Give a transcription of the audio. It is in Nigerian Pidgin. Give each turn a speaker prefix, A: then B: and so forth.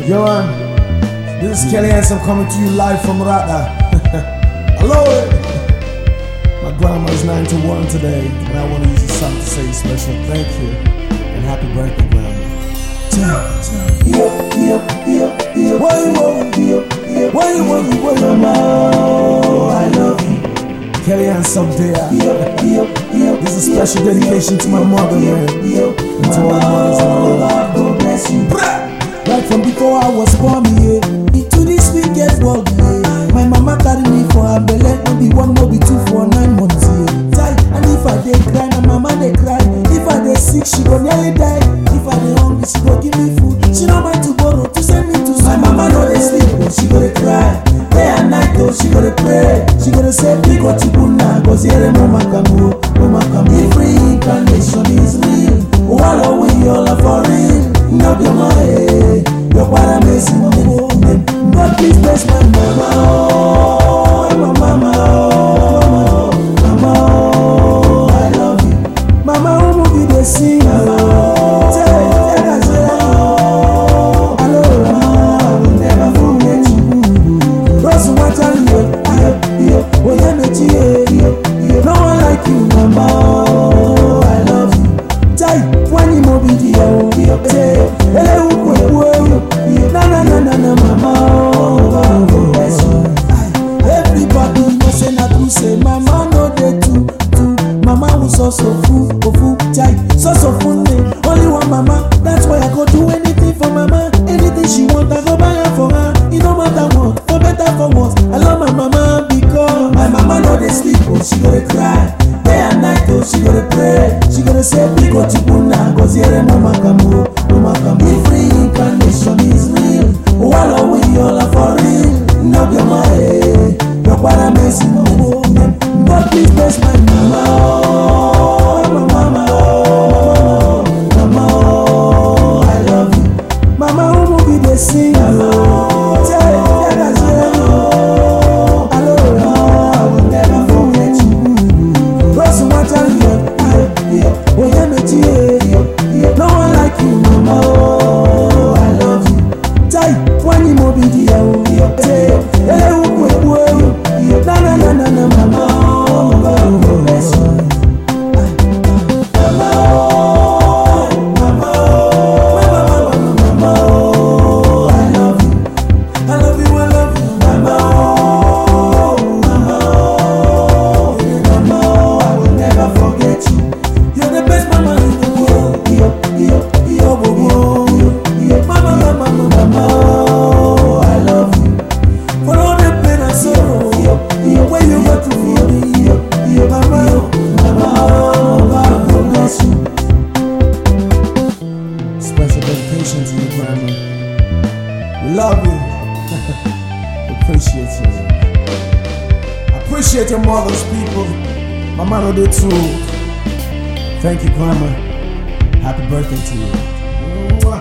A: Yo, man. This is Kelly Handsome coming to you live from Rada. Hello. My grandma's 91 today, and I want to use this song to say a special thank you and happy birthday, grandma. Why you want? Why you want? Why you want? I love you. Kelly Handsome there. This is a special dedication to my mother, man. And to all mothers in the world. God bless you. Right from before I was born, yeah. Into this wicked world, yeah. My mama carry me for her belly, no be one, no be two, for nine months, yeah. Tight. And if I dey cry, my mama dey cry. If I dey sick, she go nearly die. If I dey hungry, she go give me food. She no mind to borrow to send me to school. My mama no dey sleep, oh, she go dey cry. Day and night, oh, she go dey pray. She go dey say, big what you put now, cause here mama kamu, mama kamu. If reincarnation is real, wallow we all are for real. No be my head, your para missing name. But please bless my mama, oh, my mama, oh, mama, oh, I love you. Mama, who will be the sing? Tell, tell her, say, oh, hello, mama, I will never forget you. Rose water, yo, yo, yo, oh, yeah, me, yo, yo, no one like you, mama, oh, I love you. Tai, wani mo bi di o, say, ele ukwe kwe, na na na na na, mama, oh, God bless you. Everybody know say na true, say mama no dey too, too. Mama was also full, oh, full, tai, so so full me. Only one mama, that's why I go do anything for mama. Anything she want, I go buy her for her. It no matter what, for better for worse. I love my mama because my mama no dey sleep, oh, she go dey cry. Day and night, oh, she go dey pray. She go dey say, big what you put now, cause here mama kamu, mama kamu. If reincarnation is real, wallow we all are for real. No be my head, your para messing name. But please bless my mama, oh, my mama, oh, mama, oh, I love you. Mama, who will be the sing? Tell, tell her, say, oh, hello, I will never forget you. Rose water, yeah, yeah, oh, yeah, me too, yeah, yeah. No one like you, mama, oh, I love you. Tai, wani mo bi di ya, oh, say, ele ukwe kwe, na na na na na, mama, oh, God bless you. Mama, oh, mama, oh, mama, oh, I love you. I love you, I love you, mama, oh, mama, oh, mama, oh, I will never forget you. You're the best mama in the world. Yo, yo, yo, yo, yo, yo, mama, mama, mama, mama, oh, I love you. For all the pain and sorrow, yo, yo, when you got to feel me, yo, yo, mama, yo, mama, oh, God will bless you. Special dedication to you, grandma. We love you. Appreciate you. Appreciate your mother's people. My mother did too. Thank you, Grandma. Happy birthday to you.